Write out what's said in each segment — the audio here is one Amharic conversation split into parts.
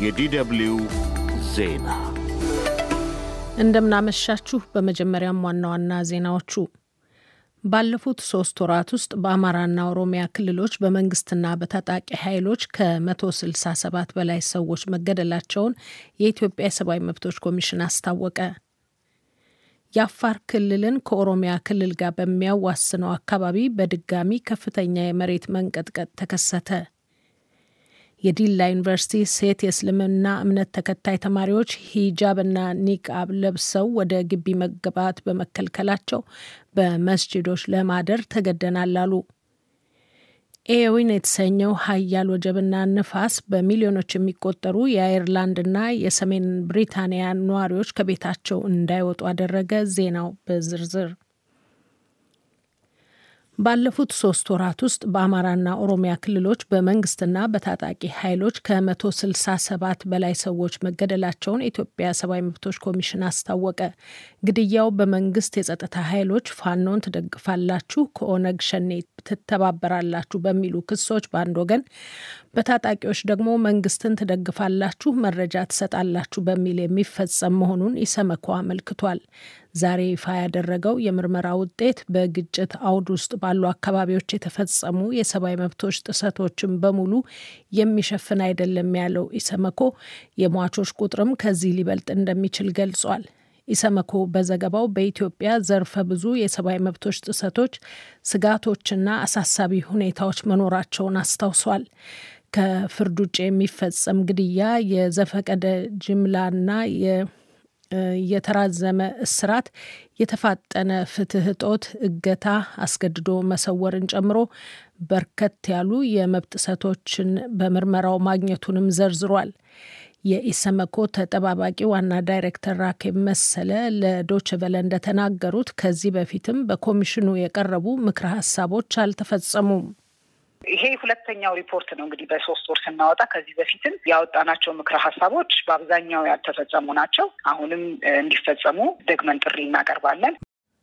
የዲደብልዩ ዜና እንደምናመሻችሁ። በመጀመሪያም ዋና ዋና ዜናዎቹ ባለፉት ሶስት ወራት ውስጥ በአማራና ኦሮሚያ ክልሎች በመንግስትና በታጣቂ ኃይሎች ከ167 በላይ ሰዎች መገደላቸውን የኢትዮጵያ የሰብአዊ መብቶች ኮሚሽን አስታወቀ። የአፋር ክልልን ከኦሮሚያ ክልል ጋር በሚያዋስነው አካባቢ በድጋሚ ከፍተኛ የመሬት መንቀጥቀጥ ተከሰተ። የዲላ ዩኒቨርሲቲ ሴት የእስልምና እምነት ተከታይ ተማሪዎች ሂጃብና ኒቃብ ለብሰው ወደ ግቢ መግባት በመከልከላቸው በመስጂዶች ለማደር ተገደናል አሉ። ኤዊን የተሰኘው ሀያል ወጀብና ንፋስ በሚሊዮኖች የሚቆጠሩ የአየርላንድና የሰሜን ብሪታንያ ነዋሪዎች ከቤታቸው እንዳይወጡ አደረገ። ዜናው በዝርዝር ባለፉት ሶስት ወራት ውስጥ በአማራና ኦሮሚያ ክልሎች በመንግስትና በታጣቂ ኃይሎች ከ167 በላይ ሰዎች መገደላቸውን የኢትዮጵያ ሰብአዊ መብቶች ኮሚሽን አስታወቀ። ግድያው በመንግስት የጸጥታ ኃይሎች ፋኖን ትደግፋላችሁ፣ ከኦነግ ሸኔ ትተባበራላችሁ በሚሉ ክሶች በአንድ ወገን፣ በታጣቂዎች ደግሞ መንግስትን ትደግፋላችሁ፣ መረጃ ትሰጣላችሁ በሚል የሚፈጸም መሆኑን ኢሰመኮ አመልክቷል። ዛሬ ይፋ ያደረገው የምርመራ ውጤት በግጭት አውድ ውስጥ ባሉ አካባቢዎች የተፈጸሙ የሰብአዊ መብቶች ጥሰቶችን በሙሉ የሚሸፍን አይደለም ያለው ኢሰመኮ የሟቾች ቁጥርም ከዚህ ሊበልጥ እንደሚችል ገልጿል። ኢሰመኮ በዘገባው በኢትዮጵያ ዘርፈ ብዙ የሰብአዊ መብቶች ጥሰቶች፣ ስጋቶችና አሳሳቢ ሁኔታዎች መኖራቸውን አስታውሷል። ከፍርድ ውጭ የሚፈጸም ግድያ፣ የዘፈቀደ ጅምላና የተራዘመ እስራት፣ የተፋጠነ ፍትህ እጦት፣ እገታ፣ አስገድዶ መሰወርን ጨምሮ በርከት ያሉ የመብት ጥሰቶችን በምርመራው ማግኘቱንም ዘርዝሯል። የኢሰመኮ ተጠባባቂ ዋና ዳይሬክተር ራኬብ መሰለ ለዶችቨለ እንደተናገሩት ከዚህ በፊትም በኮሚሽኑ የቀረቡ ምክረ ሀሳቦች አልተፈጸሙም። ይሄ ሁለተኛው ሪፖርት ነው እንግዲህ በሶስት ወር ስናወጣ ከዚህ በፊትም ያወጣናቸው ምክረ ሀሳቦች በአብዛኛው ያልተፈጸሙ ናቸው። አሁንም እንዲፈጸሙ ደግመን ጥሪ እናቀርባለን።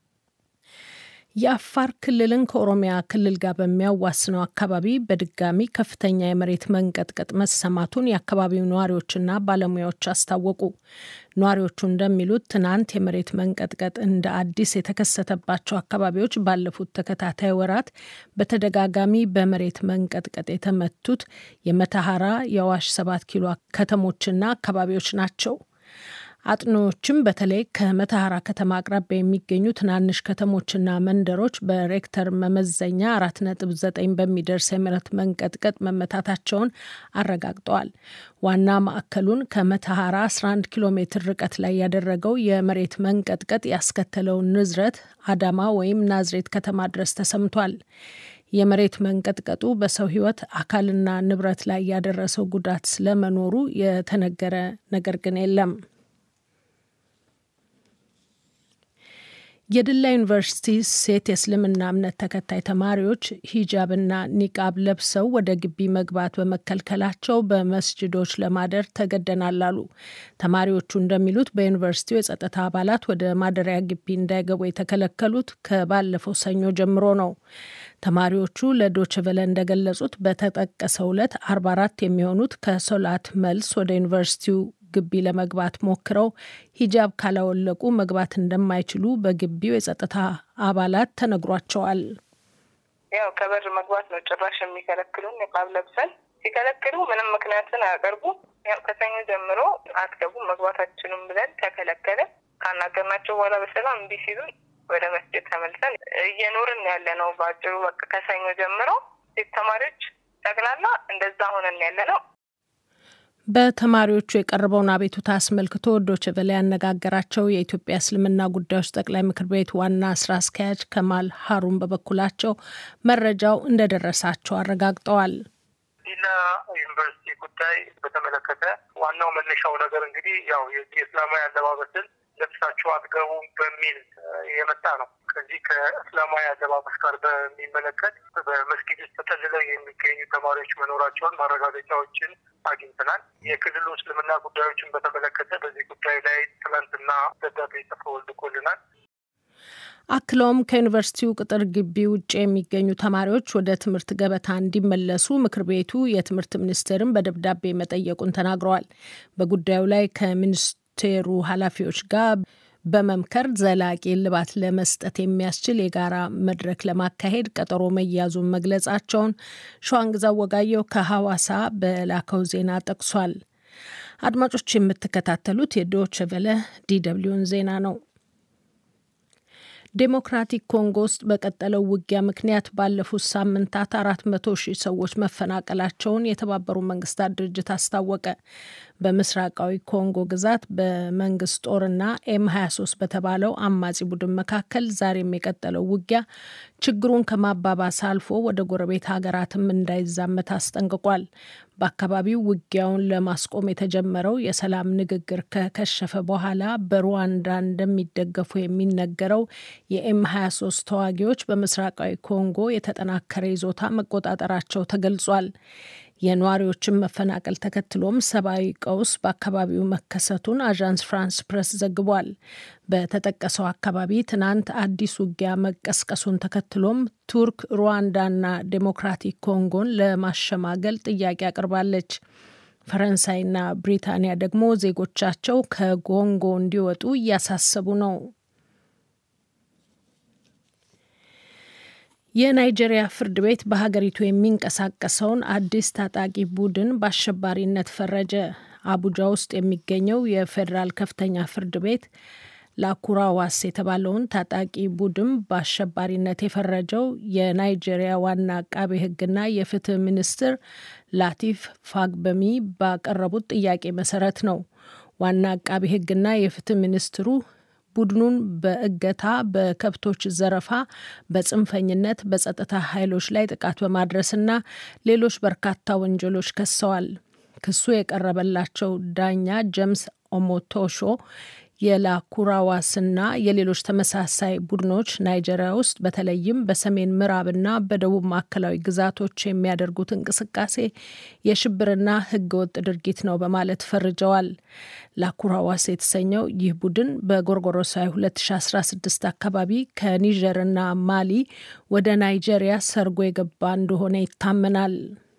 የአፋር ክልልን ከኦሮሚያ ክልል ጋር በሚያዋስነው አካባቢ በድጋሚ ከፍተኛ የመሬት መንቀጥቀጥ መሰማቱን የአካባቢው ነዋሪዎችና ባለሙያዎች አስታወቁ። ነዋሪዎቹ እንደሚሉት ትናንት የመሬት መንቀጥቀጥ እንደ አዲስ የተከሰተባቸው አካባቢዎች ባለፉት ተከታታይ ወራት በተደጋጋሚ በመሬት መንቀጥቀጥ የተመቱት የመተሐራ፣ የአዋሽ ሰባት ኪሎ ከተሞችና አካባቢዎች ናቸው። አጥኖዎችም በተለይ ከመተሐራ ከተማ አቅራቢያ የሚገኙ ትናንሽ ከተሞችና መንደሮች በሬክተር መመዘኛ አራት ነጥብ ዘጠኝ በሚደርስ የመሬት መንቀጥቀጥ መመታታቸውን አረጋግጠዋል። ዋና ማዕከሉን ከመተሐራ 11 ኪሎ ሜትር ርቀት ላይ ያደረገው የመሬት መንቀጥቀጥ ያስከተለውን ንዝረት አዳማ ወይም ናዝሬት ከተማ ድረስ ተሰምቷል። የመሬት መንቀጥቀጡ በሰው ሕይወት አካልና ንብረት ላይ ያደረሰው ጉዳት ስለመኖሩ የተነገረ ነገር ግን የለም። የድላ ዩኒቨርሲቲ ሴት የእስልምና እምነት ተከታይ ተማሪዎች ሂጃብና ኒቃብ ለብሰው ወደ ግቢ መግባት በመከልከላቸው በመስጅዶች ለማደር ተገደናል አሉ። ተማሪዎቹ እንደሚሉት በዩኒቨርሲቲው የጸጥታ አባላት ወደ ማደሪያ ግቢ እንዳይገቡ የተከለከሉት ከባለፈው ሰኞ ጀምሮ ነው። ተማሪዎቹ ለዶችቨለ እንደገለጹት በተጠቀሰው ዕለት 44 የሚሆኑት ከሶላት መልስ ወደ ዩኒቨርሲቲው ግቢ ለመግባት ሞክረው ሂጃብ ካላወለቁ መግባት እንደማይችሉ በግቢው የጸጥታ አባላት ተነግሯቸዋል። ያው ከበር መግባት ነው ጭራሽ የሚከለክሉን። ኒቃብ ለብሰን ሲከለክሉ ምንም ምክንያትን አያቀርቡ። ያው ከሰኞ ጀምሮ አትገቡም መግባት አትችሉም ብለን ተከለከለ። ካናገርናቸው በኋላ በሰላም እምቢ ሲሉን ወደ መስጅድ ተመልሰን እየኖርን ያለ ነው። በአጭሩ በቃ ከሰኞ ጀምሮ ሴት ተማሪዎች ጠቅላላ እንደዛ ሆነን ያለ ነው። በተማሪዎቹ የቀረበውን አቤቱታ አስመልክቶ ዶይቼ ቬለ ያነጋገራቸው የኢትዮጵያ እስልምና ጉዳዮች ጠቅላይ ምክር ቤት ዋና ስራ አስኪያጅ ከማል ሀሩን በበኩላቸው መረጃው እንደደረሳቸው አረጋግጠዋል። ዲላ ዩኒቨርሲቲ ጉዳይ በተመለከተ ዋናው መነሻው ነገር እንግዲህ ያው የእስላማዊ አለባበስን ለብሳችሁ አትገቡም በሚል የመጣ ነው። ከዚህ ከእስላማዊ አለባበስ ጋር በሚመለከት በመስጊድ ውስጥ ተጠልለው የሚገኙ ተማሪዎች መኖራቸውን ማረጋገጫዎችን አግኝተናል። የክልሉ እስልምና ጉዳዮችን በተመለከተ በዚህ ጉዳይ ላይ ትናንትና ደብዳቤ ጽፈው ልኮልናል። አክለውም ከዩኒቨርሲቲው ቅጥር ግቢ ውጭ የሚገኙ ተማሪዎች ወደ ትምህርት ገበታ እንዲመለሱ ምክር ቤቱ የትምህርት ሚኒስቴርን በደብዳቤ መጠየቁን ተናግረዋል። በጉዳዩ ላይ ከሚኒስቴሩ ኃላፊዎች ጋር በመምከር ዘላቂ እልባት ለመስጠት የሚያስችል የጋራ መድረክ ለማካሄድ ቀጠሮ መያዙን መግለጻቸውን ሸዋንግዛው ወጋየው ከሐዋሳ በላከው ዜና ጠቅሷል። አድማጮች የምትከታተሉት የዶች ቨለ ዲደብሊውን ዜና ነው። ዴሞክራቲክ ኮንጎ ውስጥ በቀጠለው ውጊያ ምክንያት ባለፉት ሳምንታት አራት መቶ ሺህ ሰዎች መፈናቀላቸውን የተባበሩ መንግስታት ድርጅት አስታወቀ። በምስራቃዊ ኮንጎ ግዛት በመንግስት ጦርና ኤም 23 በተባለው አማጺ ቡድን መካከል ዛሬም የቀጠለው ውጊያ ችግሩን ከማባባስ አልፎ ወደ ጎረቤት ሀገራትም እንዳይዛመት አስጠንቅቋል። በአካባቢው ውጊያውን ለማስቆም የተጀመረው የሰላም ንግግር ከከሸፈ በኋላ በሩዋንዳ እንደሚደገፉ የሚነገረው የኤም 23 ተዋጊዎች በምስራቃዊ ኮንጎ የተጠናከረ ይዞታ መቆጣጠራቸው ተገልጿል። የነዋሪዎችን መፈናቀል ተከትሎም ሰብአዊ ቀውስ በአካባቢው መከሰቱን አዣንስ ፍራንስ ፕሬስ ዘግቧል። በተጠቀሰው አካባቢ ትናንት አዲስ ውጊያ መቀስቀሱን ተከትሎም ቱርክ ሩዋንዳና ዴሞክራቲክ ኮንጎን ለማሸማገል ጥያቄ አቅርባለች። ፈረንሳይና ብሪታንያ ደግሞ ዜጎቻቸው ከኮንጎ እንዲወጡ እያሳሰቡ ነው። የናይጄሪያ ፍርድ ቤት በሀገሪቱ የሚንቀሳቀሰውን አዲስ ታጣቂ ቡድን በአሸባሪነት ፈረጀ። አቡጃ ውስጥ የሚገኘው የፌዴራል ከፍተኛ ፍርድ ቤት ላኩራዋስ የተባለውን ታጣቂ ቡድን በአሸባሪነት የፈረጀው የናይጄሪያ ዋና አቃቤ ሕግና የፍትህ ሚኒስትር ላቲፍ ፋግበሚ ባቀረቡት ጥያቄ መሰረት ነው። ዋና አቃቤ ሕግና የፍትህ ሚኒስትሩ ቡድኑን በእገታ፣ በከብቶች ዘረፋ፣ በጽንፈኝነት፣ በጸጥታ ኃይሎች ላይ ጥቃት በማድረስና ሌሎች በርካታ ወንጀሎች ከሰዋል። ክሱ የቀረበላቸው ዳኛ ጀምስ ኦሞቶሾ የላኩራዋስና የሌሎች ተመሳሳይ ቡድኖች ናይጄሪያ ውስጥ በተለይም በሰሜን ምዕራብና በደቡብ ማዕከላዊ ግዛቶች የሚያደርጉት እንቅስቃሴ የሽብርና ሕገወጥ ድርጊት ነው በማለት ፈርጀዋል። ላኩራዋስ የተሰኘው ይህ ቡድን በጎርጎሮሳዊ 2016 አካባቢ ከኒጀርና ማሊ ወደ ናይጄሪያ ሰርጎ የገባ እንደሆነ ይታመናል።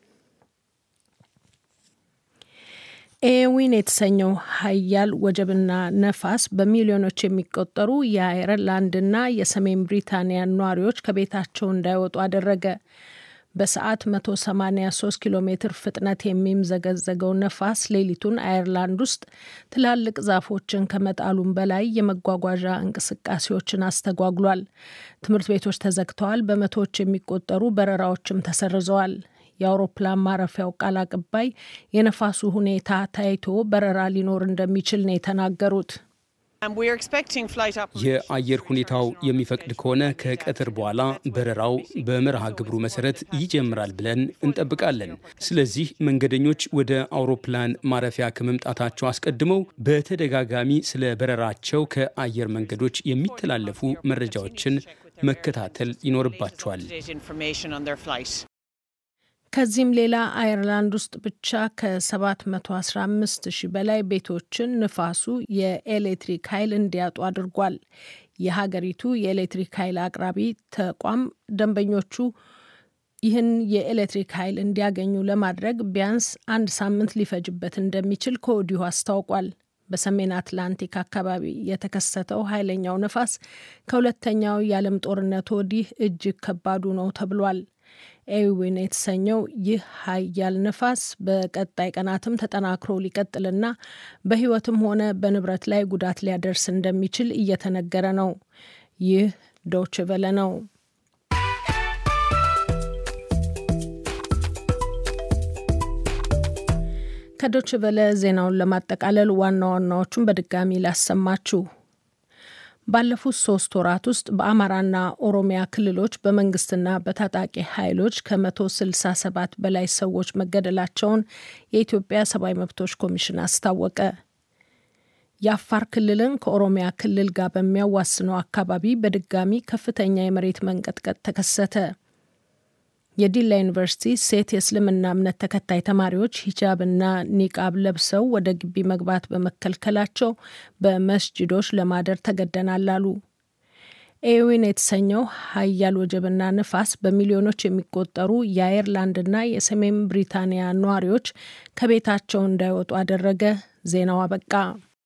ኤዊን የተሰኘው ሀያል ወጀብና ነፋስ በሚሊዮኖች የሚቆጠሩ የአየርላንድና የሰሜን ብሪታንያ ነዋሪዎች ከቤታቸው እንዳይወጡ አደረገ። በሰዓት 183 ኪሎ ሜትር ፍጥነት የሚምዘገዘገው ነፋስ ሌሊቱን አየርላንድ ውስጥ ትላልቅ ዛፎችን ከመጣሉም በላይ የመጓጓዣ እንቅስቃሴዎችን አስተጓጉሏል። ትምህርት ቤቶች ተዘግተዋል። በመቶዎች የሚቆጠሩ በረራዎችም ተሰርዘዋል። የአውሮፕላን ማረፊያው ቃል አቀባይ የነፋሱ ሁኔታ ታይቶ በረራ ሊኖር እንደሚችል ነው የተናገሩት። የአየር ሁኔታው የሚፈቅድ ከሆነ ከቀትር በኋላ በረራው በመርሃ ግብሩ መሰረት ይጀምራል ብለን እንጠብቃለን። ስለዚህ መንገደኞች ወደ አውሮፕላን ማረፊያ ከመምጣታቸው አስቀድመው በተደጋጋሚ ስለ በረራቸው ከአየር መንገዶች የሚተላለፉ መረጃዎችን መከታተል ይኖርባቸዋል። ከዚህም ሌላ አየርላንድ ውስጥ ብቻ ከ715 ሺህ በላይ ቤቶችን ንፋሱ የኤሌክትሪክ ኃይል እንዲያጡ አድርጓል። የሀገሪቱ የኤሌክትሪክ ኃይል አቅራቢ ተቋም ደንበኞቹ ይህን የኤሌክትሪክ ኃይል እንዲያገኙ ለማድረግ ቢያንስ አንድ ሳምንት ሊፈጅበት እንደሚችል ከወዲሁ አስታውቋል። በሰሜን አትላንቲክ አካባቢ የተከሰተው ኃይለኛው ነፋስ ከሁለተኛው የዓለም ጦርነት ወዲህ እጅግ ከባዱ ነው ተብሏል። ኤዊን የተሰኘው ይህ ሀያል ነፋስ በቀጣይ ቀናትም ተጠናክሮ ሊቀጥልና በሕይወትም ሆነ በንብረት ላይ ጉዳት ሊያደርስ እንደሚችል እየተነገረ ነው። ይህ ዶች ቨለ ነው። ከዶች ቨለ ዜናውን ለማጠቃለል ዋና ዋናዎቹን በድጋሚ ላሰማችሁ። ባለፉት ሶስት ወራት ውስጥ በአማራና ኦሮሚያ ክልሎች በመንግስትና በታጣቂ ኃይሎች ከ167 በላይ ሰዎች መገደላቸውን የኢትዮጵያ ሰብአዊ መብቶች ኮሚሽን አስታወቀ። የአፋር ክልልን ከኦሮሚያ ክልል ጋር በሚያዋስነው አካባቢ በድጋሚ ከፍተኛ የመሬት መንቀጥቀጥ ተከሰተ። የዲላ ዩኒቨርሲቲ ሴት የእስልምና እምነት ተከታይ ተማሪዎች ሂጃብና ኒቃብ ለብሰው ወደ ግቢ መግባት በመከልከላቸው በመስጅዶች ለማደር ተገደናል አሉ። ኤዊን የተሰኘው ሀያል ወጀብና ንፋስ በሚሊዮኖች የሚቆጠሩ የአየርላንድና የሰሜን ብሪታንያ ነዋሪዎች ከቤታቸው እንዳይወጡ አደረገ። ዜናው አበቃ።